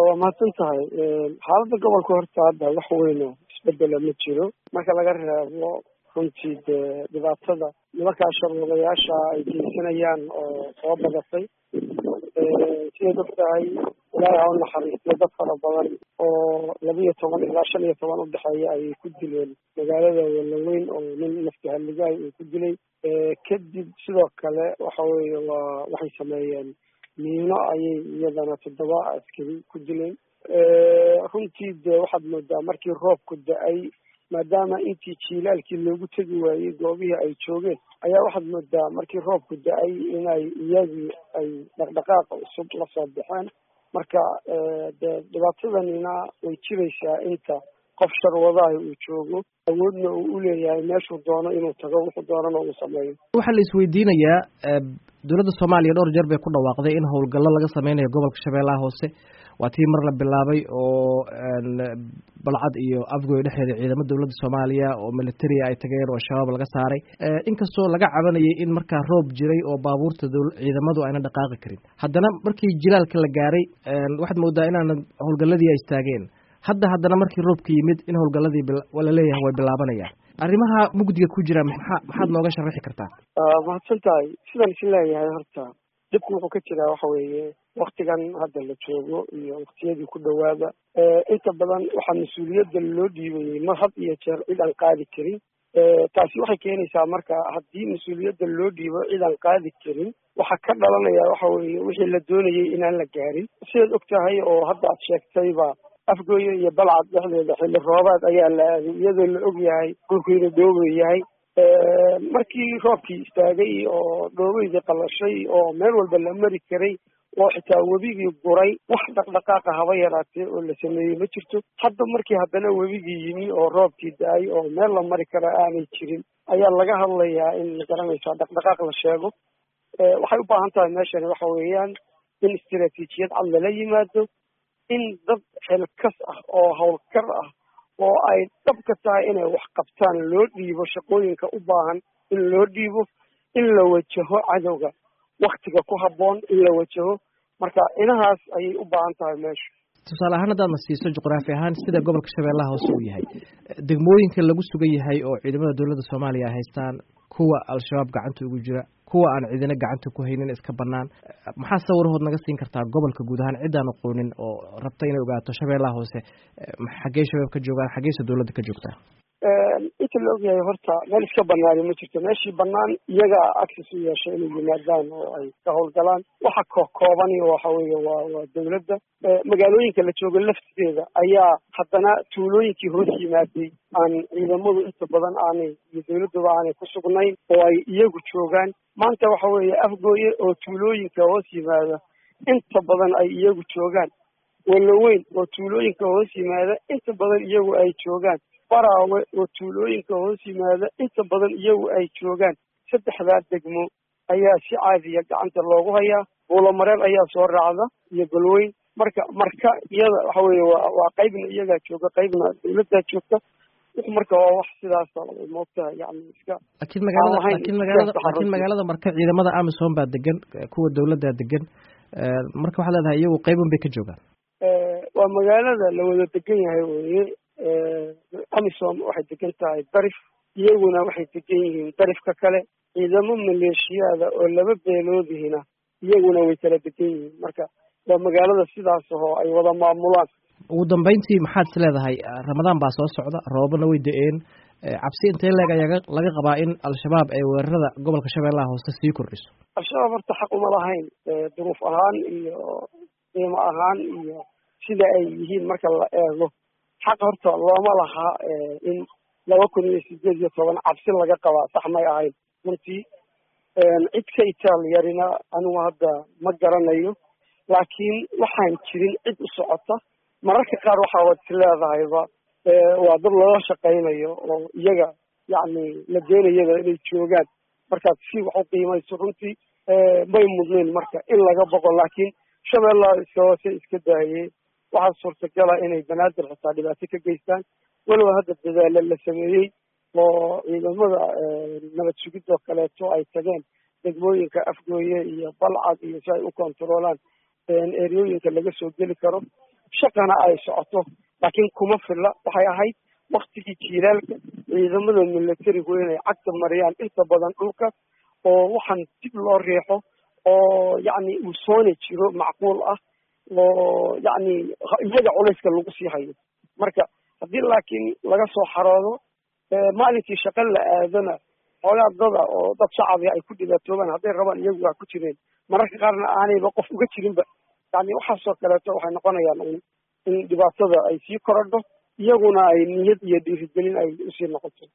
waa mahadsan tahay xaaladda gobolka horta hadda wax weyno isbedela ma jiro marka laga reebo runtii dee dhibaatada nimankaa sharwadayaasha ay geysanayaan oo soo badatay sidaad og tahay ilaahay ha u naxariistiyo dad fara badan oo labiyo toban ilaa shan iyo toban udhexeeya ayay ku dileen magaalada walaweyn oo nin nafti halligaay uu ku dilay kadib sidoo kale waxa weeye waa waxay sameeyeen miino ayay iyadana toddoba askari ku dileen runtii dee waxaad moodaa markii roobku da-ay maadaama intii jiilaalkii loogu tegi waayey goobihii ay joogeen ayaa waxaad moodaa markii roobku da-ay inay iyagii ay dhaqdhaqaaqa cusub la soo baxeen marka dee dhibaatadanina way jiraysaa inta qof sharwadaha uu joogo awoodna uu uleeyahay meeshuu doono inuu tago wuxuu doonana uu sameeyo waxaa la isweydiinayaa dowladda soomaaliya dhowr jeer bay ku dhawaaqday in howlgallo laga sameynayo gobolka shabeellaha hoose waa tii mar la bilaabay oo balcad iyo afgoy dhexeeda ciidamo dowladda soomaaliya oo militaria ay tageen oo shabaab laga saaray inkastoo laga cabanayay in markaa roob jiray oo baabuurta ciidamadu ayna dhaqaaqi karin haddana markii jilaalka la gaaray waxaad moodaa inaana howlgalladii ay istaageen hadda haddana markii roobka yimid in howlgalladii laleeyahay way bilaabanayaan arrimaha mugdiga ku jira maxaa maxaad nooga sharaxi kartaa mahadsan tahay sidaan is leeyahay horta dibku wuxuu ka jiraa waxa weeye waktigan hadda la joogo iyo waktiyadii ku dhowaada inta badan waxaa mas-uuliyadda loo dhiibayay mar had iyo jeer cid aan qaadi karin taasi waxay keenaysaa marka haddii mas-uuliyadda loo dhiibo cid aan qaadi karin waxaa ka dhalanaya waxa weeye wixii la doonayay inaan la gaarin sidaad og tahay oo hadda aad sheegtayba afgooye iyo balcad dhexdeeda xilli roobaad ayaa la aaday iyadoo la og yahay dhulku inuu dhoobo yahay markii roobkii istaagay oo dhoobeydii qalashay oo meel walba la mari karay oo xitaa webigii guray wax dhaqdhaqaaqa haba yaraatee oo la sameeyey ma jirto hadda markii haddana webigii yimi oo roobkii da-ay oo meel la mari kara aanay jirin ayaa laga hadlayaa in magaranaysaa dhaqdhaqaaq la sheego waxay u baahan tahay meeshani waxa weeyaan in istaraatiijiyad cad lala yimaado in dad xilkas ah oo howlkar ah oo ay dhabka tahay inay wax qabtaan loo dhiibo shaqooyinka u baahan in loo dhiibo in la wajaho cadowga waktiga ku habboon in la wajaho marka inahaas ayay u baahan tahay meesha tusaale ahaan haddaad na siiso juqraafi ahaan sida gobolka shabeellaha hoose uu yahay degmooyinka lagu sugan yahay oo ciidamada dowladda soomaaliya ay haystaan kuwa al-shabaab gacanta ugu jira kuwa aan ciidina gacanta ku haynin iska banaan maxaa sawirahood naga siin kartaa gobolka guud ahaan ciddaan aqoonin oo rabta inay ogaato shabeellaha hoose xaggey shabaab ka joogaan xaggeyse dowladda ka joogtaa inta la ogyahay horta meel iska banaani ma jirto meeshii banaan iyagaa access u yeesha inay yimaadaan oo ay ka howlgalaan waxa kokoobani waxa weeye waa waa dowladda magaalooyinka la joogo lafteeda ayaa haddana tuulooyinkii hoos yimaaday aan ciidamadu inta badan aanay iyo dowladduba aanay ku sugnayn oo ay iyagu joogaan maanta waxa weeye afgooye oo tuulooyinka hoos yimaada inta badan ay iyagu joogaan walaweyn oo tuulooyinka hoos yimaada inta badan iyagu ay joogaan baraawe oo tuulooyinka hoos yimaada inta badan iyagu ay joogaan saddexdaa degmo ayaa si caadiya gacanta loogu hayaa buulamareel ayaa soo raacda iyo golweyn marka marka iyada waxa weeye waa waa qaybna iyagaa jooga qaybna dowladdaa joogta wix marka waa wax sidaas moogtaha yani iska laakiin magaalada laakiin magaalada laakiin magaalada marka ciidamada amisom baa degan kuwa dowladdaa degan marka waxaad leedahay iyagu qaybun bay ka joogaan waa magaalada la wada degan yahay weye amisom waxay degan tahay darif iyaguna waxay degan yihiin darifka kale ciidamo maleeshiyaada oo laba beeloodihina iyaguna way kala degan yihiin marka waa magaalada sidaas ahoo ay wada maamulaan ugu dambeyntii maxaad is leedahay ramadaan baa soo socda roobana way da-een cabsi intee leeg ayaa laga qabaa in al-shabaab ay weerarada gobolka shabeellaha hoose sii kordhiso al-shabaab horta xaq uma lahayn duruuf ahaan iyo qiimo ahaan iyo sida ay yihiin marka la eego xaq horta looma laha in laba kun iyo sideed iyo toban cabsi laga qabaa sax may ahayn runtii cid ka itaal yarina anigu hadda ma garanayo laakiin waxaan jirin cid u socota mararka qaar waxaa wad is leedahayba waa dad loola shaqaynayo oo iyaga yacni la doonayaba inay joogaan markaad si wax u qiimayso runtii may mudnayn marka in laga boqo laakiin shabeellaha iska hoose iska daayey waxaa suurtagala inay banaadir xitaa dhibaato ka geystaan walow hadda dadaalo la sameeyey oo ciidamada nabad sugidoo kaleeto ay tageen degmooyinka afgooye iyo balcad iyo si ay u kontaroolaan eryooyinka laga soo geli karo shaqana ay socoto laakiin kuma filla waxay ahayd waktigii jiilaalka ciidamada militarigu inay cagta mariyaan inta badan dhulka oo waxaan dib loo riixo oo yacni uu soona jiro macquul ah oo yacni iyaga culayska lagu sii hayo marka haddii laakiin laga soo xaroodo maalinkii shaqo la aadana xoogaa dada oo dad shacabia ay ku dhibaatoobaan hadday rabaan iyagu waa ku jireen mararka qaarna aanayba qof uga jirinba yani waxaasoo kaleeto waxay noqonayaan in in dhibaatada ay sii korodho iyaguna ay niyad iyo dhiirigelin ay usii noqoto